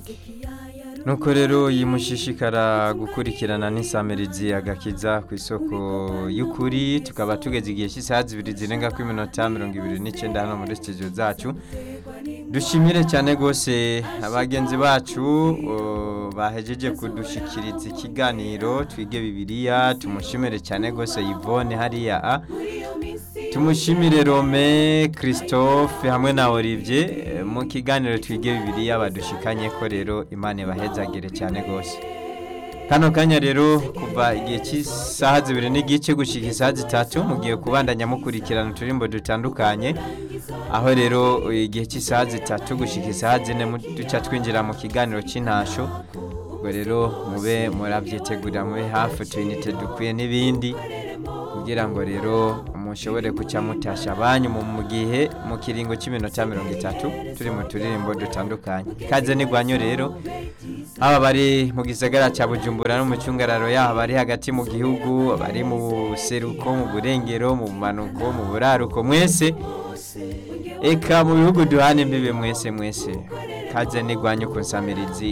nuko rero yimushishikara gukurikirana n'isamirizi agakiza ku isoko y'ukuri tukaba tugeze igihe cy'isaha zibiri zirenga kuri minota mirongo ibiri n'icyenda hano muri studio zacu dushimire cyane rwose abagenzi bacu uh, bahejeje kudushikiriza ikiganiro twige bibiliya tumushimire cyane rwose yvonne hariya a tumushimire rome christophe hamwe na olivier eh, mu kiganiro twige bibiliya badushikanye ko rero imana ibahezagire cyane rwose kano kanya rero kuva igihe cy'isaha zibiri n'igice gushyika isaha zitatu mugiye kubandanya mukurikirana uturimbo dutandukanye aho rero igihe cy'isaha zitatu gushyika isaha zine mu- duca twinjira mu kiganiro cy'intasho ubwo rero mube murabyitegurira mube hafi tuyinite dukwiye n'ibindi kugira ngo rero mushobore kuca mutasha abanyu mu mu gihe mu kiringo cy'iminota mirongo itatu turi mu turirimbo dutandukanye ikaze n'igwanyo rero haba bari mu gisagara cya bujumbura no mu cyungararo yaho bari hagati mu gihugu bari mu buseruko mu burengero mu bumanuko mu buraruko mwese eka mu bihugu duhana imbibe mwese mwese kaze n'igwanyu ku nsamirizi